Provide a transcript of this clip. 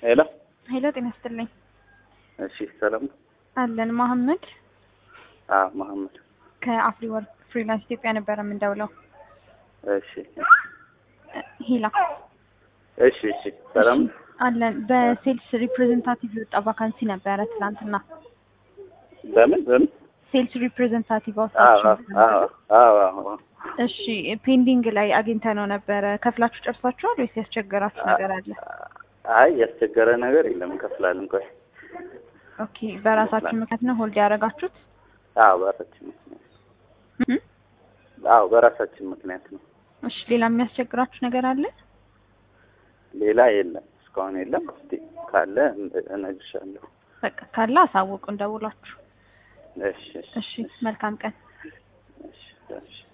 ሄሎ ሄሎ ጤና ይስጥልኝ። እሺ ሰላም ነው? አለን መሐመድ አዎ መሐመድ ከአፍሪ ወርክ ፍሪላንስ ኢትዮጵያ ነበረ የምንደውለው። እሺ ሂላ እሺ እሺ ሰላም ነው? አለን በሴልስ ሪፕሬዘንታቲቭ የወጣ ቫካንሲ ነበረ ትናንትና። በምን በምን ሴልስ ሪፕሬዘንታቲቭ አዎ አውጥታችሁ አዎ አዎ አዎ እሺ ፔንዲንግ ላይ አግኝተ ነው ነበረ። ከፍላችሁ ጨርሳችኋል ወይስ ያስቸገራችሁ ነገር አለ? አይ ያስቸገረ ነገር የለም እንከፍላለን ቆይ ኦኬ በራሳችሁ ምክንያት ነው ሆልድ ያደረጋችሁት? አዎ በራሳችን ምክንያት እም? አዎ በራሳችን ምክንያት ነው እሺ ሌላ የሚያስቸግራችሁ ነገር አለ? ሌላ የለም እስካሁን የለም እስቲ ካለ እነግርሻለሁ በቃ ካለ አሳውቁን ደውላችሁ። እሺ እሺ መልካም ቀን። እሺ እሺ